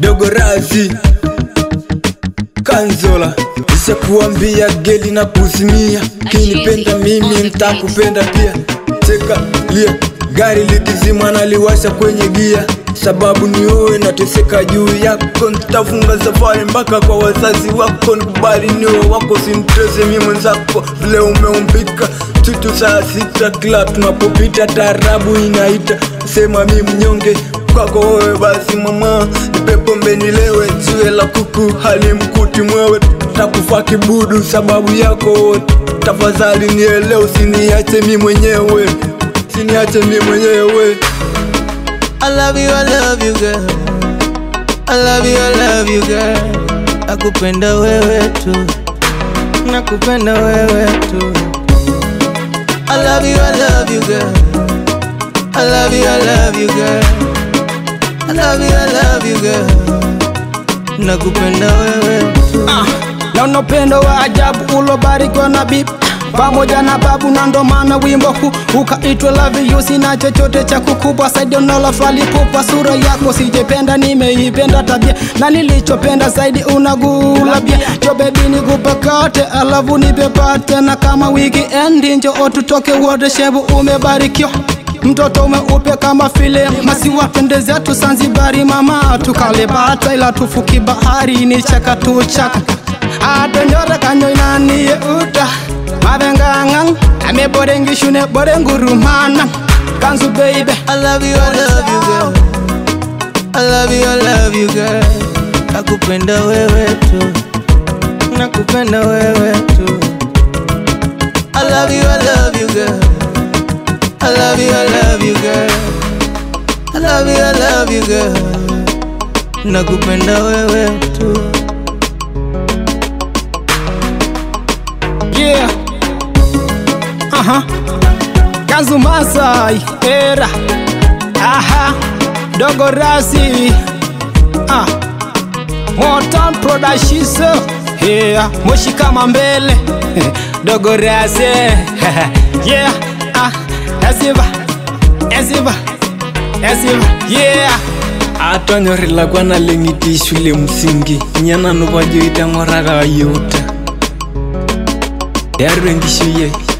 dogo razi kanzola ishakuambia geli na kuzimia kinipenda mimi ntakupenda pia cheka lia gari likizima naliwasha kwenye gia sababu ni uwe nateseka juu yako ntafunga safari mpaka kwa wazazi wako nikubali niwe wako simtese mi mwenzako vile umeumbika tutu saa sita kila tunapopita tarabu inaita sema mi mnyonge kwako wewe basi mama nipe pombe nilewe jiwe la kuku halimkuti mwewe takufa kibudu sababu yako wote tafadhali nielewe usiniache mi mwenyewe usiniache mi mwenyewe I love you, I love you girl. I love you, I love you girl. Nakupenda wewe tu. Nakupenda wewe tu. I love you, I love you girl. I love you, I love you girl. I love you, I love you girl. Nakupenda wewe tu. Ah, na unapendo wa ajabu ulobarikiwa na bibi pamoja na babu, na ndo maana wimbo huu ukaitwa love you. Sina chochote cha kukubwa zaidi unalofalipupa sura yako sijependa, nimeipenda tabia na nilichopenda zaidi unagulabia jo bebi, nikupakate alafu nipepate na kama weekend njoo tutoke wote, shebu umebarikiwa mtoto umeupe kama file masiwa twende zetu Zanzibari mama tukale bata ila tufuki bahari ni chaka tu chaka adonyora kanyo inanie uta mavengangang ame borengi shune borengurumana kanzu baby I love you, I love you girl. I love you, I love you girl. Nakupenda wewe tu. Nakupenda wewe tu. I love you, I love you girl. I love you, I love you girl. I love you, I love you girl. Nakupenda wewe tu. yeah aha kanzu masai era aha dogo rasi ah motan prodashiso yeah moshi kama mbele dogo rasi yeah ah esiva esiva esiva yeah atonyorela kwana leng'iti le msingi nyanano bajoita ng'oraka yuta yarwe nkishu ye